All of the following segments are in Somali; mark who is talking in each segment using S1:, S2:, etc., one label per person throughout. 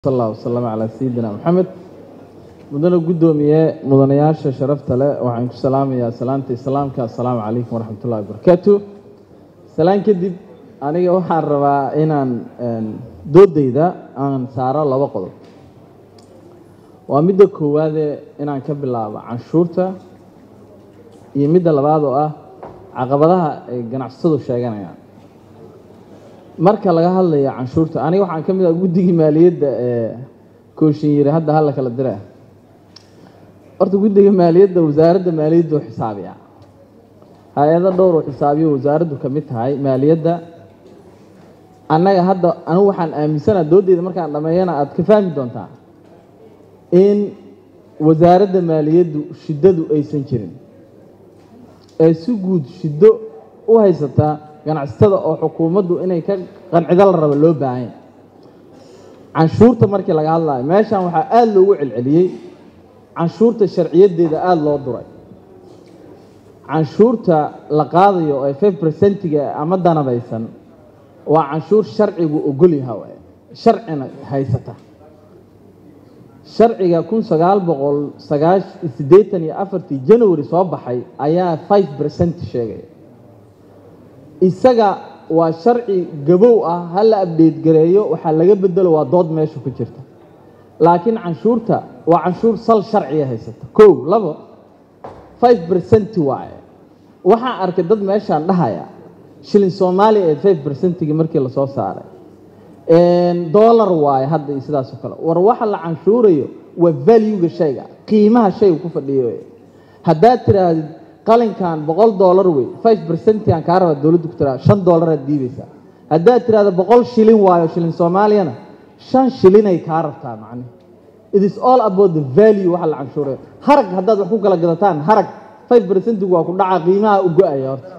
S1: sal allah wasalam calaa sayidina maxamed mudane guddoomiye mudanayaasha sharafta leh waxaan ku salaamayaa salaanta islaamka assalaamu calaykum waraxmat ullahi wabarakaatu salaan kadib aniga waxaan rabaa inaan doodayda aan saaro laba qodob waa midda koowaade inaan ka bilaabo canshuurta iyo midda labaad oo ah caqabadaha ay ganacsatadu sheeganayaan marka laga hadlayo canshuurta aniga waxaan ka mid ah guddigii maaliyadda ee kooshin yiri hadda hala kala dira horta guddiga maaliyadda wasaaradda maaliyadda u xisaabiya hay-ado dhowr uu xisaabiyo wasaaraddu ka mid tahay maaliyadda annaga hadda anigu waxaan aaminsana doodeyda markaan dhameeyana aada ka fahmi doontaa in wasaaradda maaliyaddu shiddadu aysan jirin ee si guud shiddo u haysataa ganacsatada oo xukuumaddu inay ka qancido la rabo loo baahanya canshuurta markii laga hadlayo meeshan waxaa aada loogu celceliyey canshuurta sharciyadeeda aada loo duray canshuurta la qaadayo ee five percentiga ama danabaysan waa canshuur sharcigu ogolyaha waay sharcina haysata sharciga kun sagaal boqol sagaash siddeetan iyo afartii january soo baxay ayaa five percent sheegaya isaga waa sharci gabow ah ha la abdeyt gareeyo waxaa laga bedelo waa dood meesha ku jirta laakiin canshuurta waa canshuur sal sharciga haysata kow labo five percent waaye waxaan arkay dad meeshaan dhahaya shilin soomaaliya ee five percentigii markii lasoo saaray dollar waaye hadda iyo sidaas oo kale war waxa la canshuurayo waa valuega shayga qiimaha shayga ku fadhiyo haddaad tirahdid qalinkan boqol dollar wey five percentian kaa raba dowladdu ku tiraa shan dollaraad diideysaa haddaad tirahda boqol shilin waayo shilin soomaaliyana shan shilinay kaa rabtaa macne it is all about the value waxa la canshuurayo harag haddaad wax ku kala gadataan harag five percentigu waa ku dhaca qiimaha u go-aya horta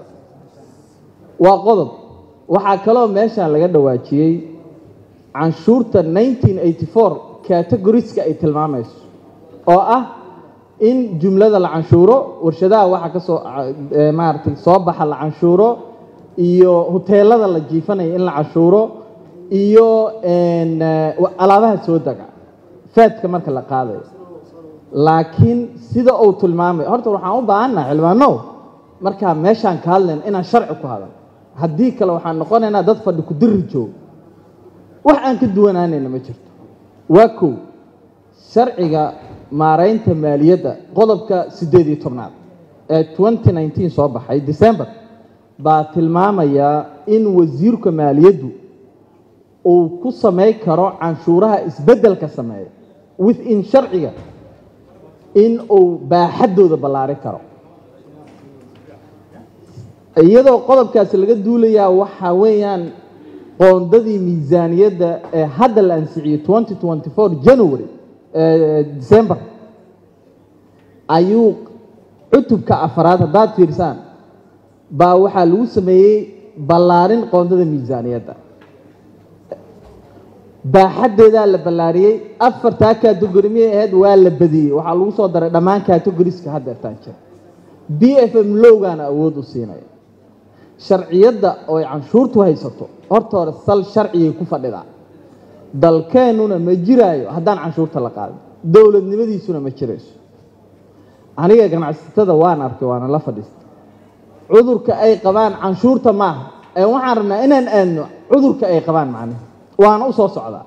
S1: waa qodob waxaa kaloo meeshan laga dhawaajiyey canshuurta nineteen eighty four categoriska ay tilmaamayso oo ah in jumlada la canshuuro warshadaha waxa kasoo maaragtay soo baxa la canshuuro iyo huteelada la jiifanaya in la canshuuro iyo alaabaha soo dega faadka marka la qaadayo laakiin sida uu tilmaamay horta waxaan u baahannaha xildhibaanow markaa meeshaan ka hadlayna inaan sharci ku hadal haddii kale waxaan noqonaynaa dad fadhi ku diri joogo wax aan ka duwanaanayna ma jirto waa kow sharciga maaraynta maaliyadda qodobka siddeed iyo tobnaad ee twenty nineteen soo baxay december baa tilmaamayaa in wasiirka maaliyaddu uu ku samayn karo canshuuraha isbeddelka sameeya within sharciga in uu baaxaddooda ballaari karo iyadoo qodobkaasi laga duulayaa waxaa weeyaan qoondadii miisaaniyadda ee hadda la ansixiyey twenty twenty four january december ayuu cutubka afaraad haddaad fiirsaan baa waxaa lagu sameeyey ballaarin qoondada miisaaniyadda baaxaddeedaa la ballaariyey afartaa categori miyay ahayd waa la badiyey waxaa lagu soo daray dhammaan categoriska haddeertaan jira b f m lowgaana awood u siinaya sharciyadda oo ay canshuurtu haysato horta hore sal sharcigay ku fadhidaa dalkeennuna ma jiraayo haddaan canshuurta la qaadin dowladnimadiisuna ma jirayso aniga ganacsatada waan arkay waana la fadhiistay cudurka ay qabaan canshuurta maaha ee waxaan rabnaa inaan aadno cudurka ay qabaan macnaha waana u soo socdaa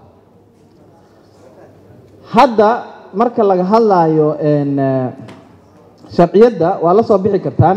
S1: hadda marka laga hadlaayo sharciyadda waa la soo bixi kartaan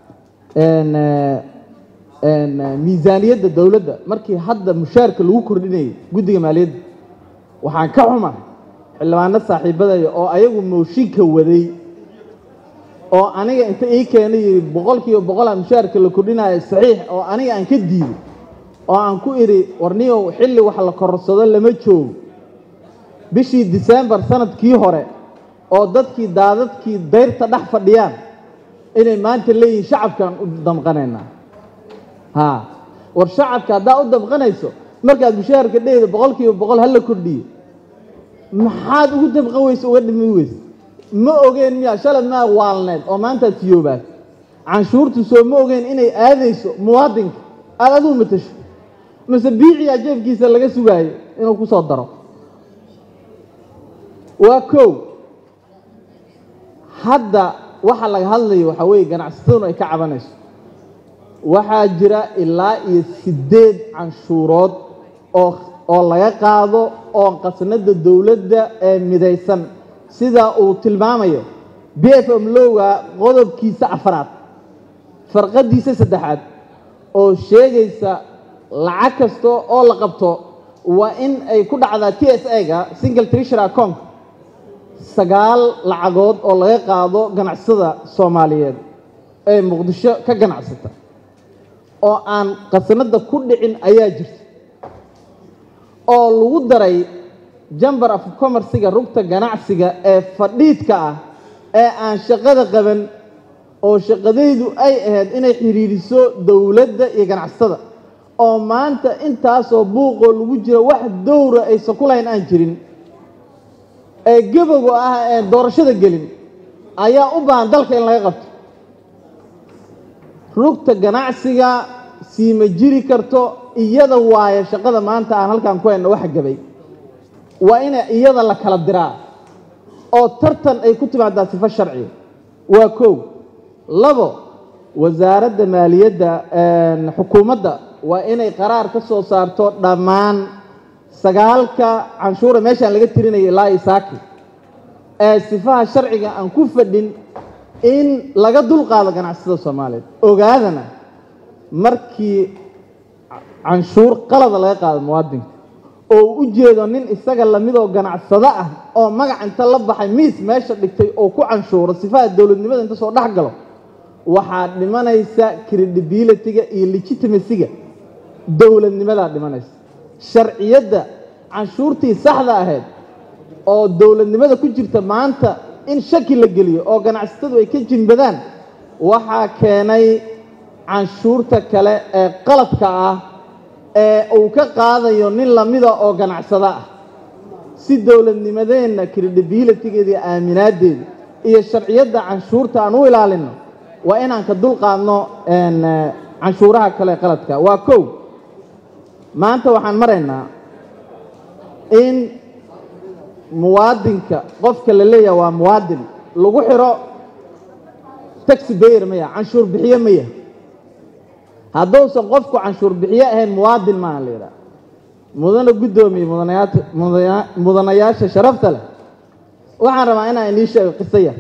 S1: miisaaniyadda dowladda markii hadda mushaarka lagu kordhinayay guddiga maaliyadda waxaan ka xuma xildhibaano saaxiibadaya oo ayagu mooshinka waday oo aniga inta ii keenay yidhi boqol kiiba boqolaa mushaarka la kordhinayo saxiix oo aniga aan ka diiday oo aan ku idhi warniyow xilli wax la korsado lama joogo bishii disembar sanadkii hore oo dadkii daadadkii dayrta dhex fadhiyaan inay maanta leeyihiin shacabkaan u damqanaynaa ha war shacabka haddaa u damqanayso markaad mushaharka dhehda boqol kiiba boqol hala kordhiyo maxaad ugu damqan weyse uga dhimi weyse ma ogeen miya shalad maa waalneed oo maantaad siyoobaad canshuurtu soo ma ogeen inay aadayso muwaadinka aada adigu matasho mase biiciyaa jeefkiisa laga sugaayo inuu ku soo daro waa kow hadda waxa laga hadlayo waxaa weeye ganacsataduna ay ka cabanayso waxaa jira ilaa iyo siddeed canshuurood oo oo laga qaado oo qasnada dowladda ee midaysan sida uu tilmaamayo b f m lowga qodobkiisa afraad farqadiisa saddexaad oo sheegaysa lacag kasta oo la qabto waa in ay ku dhacdaa t s a ga single treasury account sagaal lacagood oo laga qaado ganacsada soomaaliyeed ee muqdisho ka ganacsata oo aan qasnada ku dhicin ayaa jirta oo lagu daray jamber of commerciga rugta ganacsiga ee fadhiidka ah ee aan shaqada qaban oo shaqadaydu ay ahayd inay xidhiidhiso dowladda iyo ganacsatada oo maanta intaasoo buuqoo lagu jiro wax dowra aysan ku lahayn aan jirin ee gaboga ah ee doorashada gelin ayaa u baahan dalka in laga qabto rugta ganacsiga siima jiri karto iyada waayo shaqada maanta aan halkaan ku hayno waxa gabay waa ina iyada la kala diraa oo tartan ay ku timaadaa sifo sharciga waa kow labo wasaaradda maaliyadda xukuumadda waa inay qaraar ka soo saarto dhammaan sagaalka canshuura meeshaan laga tirinaya ilaa isaaki ee sifaha sharciga aan ku fadhin in laga dulqaado ganacsada soomaaliyeed ogaadana markii canshuur qalada laga qaado muwaadinka oo u jeedo nin isaga lamidoo ganacsado ah oo magac inta la baxay miis meesha dhigtay oo ku canshuuro sifaha dowladnimada inta soo dhex galo waxaa dhimanaysa credibility-ga iyo legitimacyga dowladnimadaa dhimanaysa sharciyadda canshuurtii saxda ahayd oo dowladnimada ku jirta maanta in shaki la geliyo oo ganacsatadu ay ka jimbadaan waxaa keenay canshuurta kale ee qaladka ah ee uu ka qaadayo nin lamida oo ganacsado ah si dowladnimadeenna credibility-geeda iyo aaminaaddeeda iyo sharciyadda canshuurta aan u ilaalino waa inaan ka dulqaadno canshuuraha kale qaladka waa kow maanta waxaan maraynaa in muwaadinka qofka la leeyaha waa muwaadin lagu xiro taxi bayer maya canshuur bixiye maya hadduusan qofku canshuur bixiye ahayn muwaadin maaha la yidhaha mudana guddoomiye mudanayaasha sharafta leh waxaan rabaa inaan inii sheego qiso yar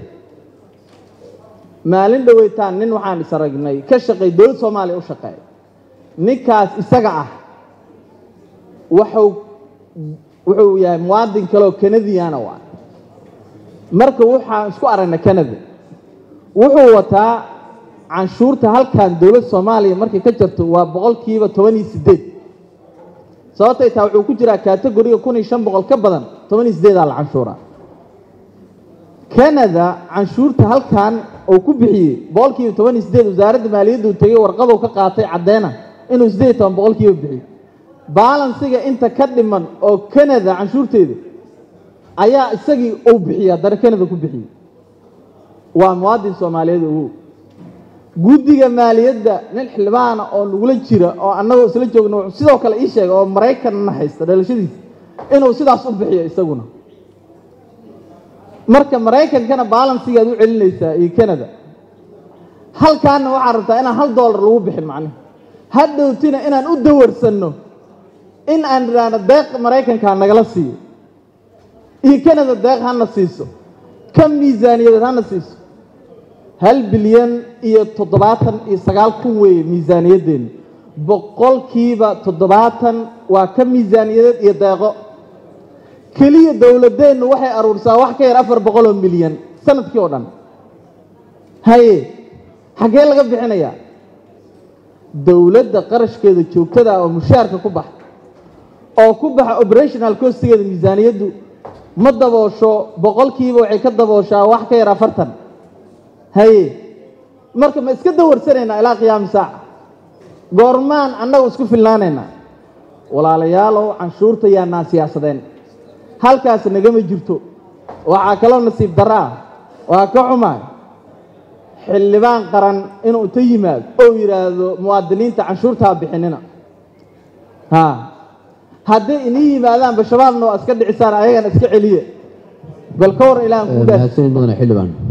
S1: maalin dhoweytaan nin waxaan is aragnay ka shaqeey dowlad soomaaliya u shaqeeya ninkaas isaga ah wuxuu wuxuu yahay muwaadin kaleoo kanadiyana waa marka waxaan isku aragnay canada wuxuu wataa canshuurta halkan dowlad soomaaliya markay ka jirto waa boqolkiiba toban iyo sideed sababtay taa wuxuu ku jiraa kategoriga kun iyo shan boqol ka badan toban iyo sideedaa la canshuura canada canshuurta halkan uu ku bixiyey boqolkiiba toban iyo sideed wasaaradda maaliyadda uu tegey warqaduu ka qaatay caddeena inuu sideed iyo toban boqolkiiba bixiyo baalansiga inta ka dhiman oo canada canshuurteeda ayaa isagii uu bixiya haddana canada ku bixiyey waa muwaadin soomaaliyeed ugu guddiga maaliyadda nin xildhibaana oo nagula jira oo annagoo isla joogno wuxuu sidoo kale ii sheegay oo maraykanna haysta dhalashadiisa inuu sidaas u bixiyo isaguna marka maraykankana baalansigaad u celinaysaa iyo canada halkaana waxaad rabtaa inaan hal doolar lagu bixin macnihi hadhowtina inaan u dawarsanno in aan idhaahno deeq maraykankaa nagala siiyo iyo canada deeq hana siiso ka miisaaniyadeed hana siiso hal bilyan iyo toddobaatan iyo sagaal kun weeye miisaaniyaddeenu boqolkiiba toddobaatan waa ka miisaaniyadeed iyo deeqo keliya dowladeennu waxay aruursaa wax ka yar afar boqol oo milyan sanadkii oo dhan haye xaggee laga bixinayaa dowladda qarashkeeda joogtada oo mushaarka ku baxa oo ku baxa operational costigeeda miisaaniyaddu ma daboosho boqolkiiba waxay ka dabooshaa wax ka yar afartan haye marka ma iska dawarsanaynaa ilaa qiyaami saaca goormaan annagu isku filnaanaynaa walaalayaalow canshuurta yaanaan siyaasadeen halkaas nagama jirto waxaa kaloo nasiib darro ah waa ka xumaay xildhibaan qaran inuu inta yimaado oo yidhaahdo muwaadiniinta canshuurtaa bixinina ha hadday inii yimaadaanba shabaabna waa iska dhicisaan ayagana iska celiye bal ka war ilaa aan ku dhaas
S2: mahadsanid mudane xildhibaan